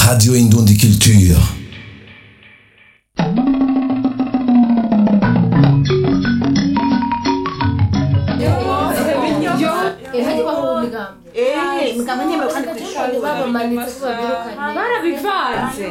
Radio Indundi Culture. mugabo nyemewe kandi ku ishuri babamanitse ko babirukanye barabivanze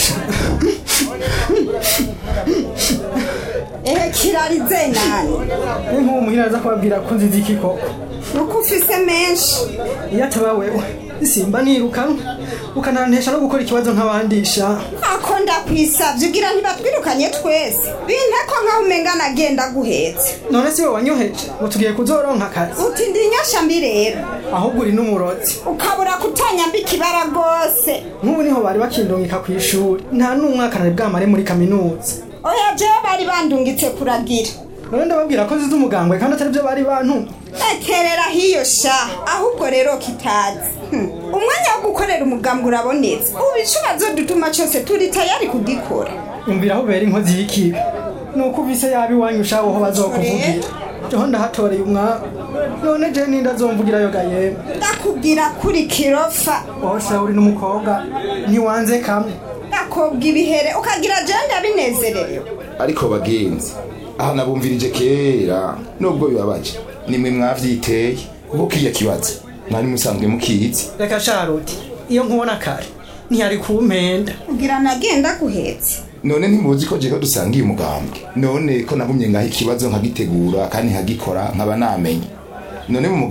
ehe kirarize nani ni nk'uwo muhira aza kubabwira ko nzizi iki koko nuko ufise menshi iyo ataba wewe simba nirukanwe ukanantesha no gukora ikibazo nk'abandisha ako ndakwisavye ugira ntibatwirukanye twese binteko nkaho umenga nagenda guhetse none si we wanyoheje ngo tugiye kuzoronka akazi uti ndi nyasha mbi rero ahubwo uri n'umurozi ukabura kutanyamba ikibara rwose nk'ubu niho bari bakindungika ku ishuri nta n'umwaka nari bwamare muri kaminuza oya jewe bari bandungitse kuragira none ndababwira ko nzize umugambwe kandi atari byo bari bantumye ekerera hiyo sha ahubwo rero kitazi Hmm. umwanya wo gukorera umugambwe urabonetse ubu icubazo dutuma cose turi tayari kugikora umvira aho ubera inkozi y'ikibi ni uko uvise yaba iwanyu ushaho ho bazokuvugira joho ndahatoreye umwaka none je ninda azomvugirayo ga yemwe ndakubwira kuri kirofa wose uri n'umukobwa ntiwanze kamwe ndakobwa ibihere ukagira jewe ndabinezererewe ariko bagenzi aha nabumvirije kera nubwo bibabaje nimwe mwavyiteye kuko kiya kibazo mwari musanzwe mukizi reka sharuti iyo nkubona kare ntiyari kumpenda kugira nagenda guhetse none ntimuzi ko jeko dusangiye umugambwe none ko nagumye ngaho ikibazo nkagitegura kandi nkagikora nkaba namenye none mu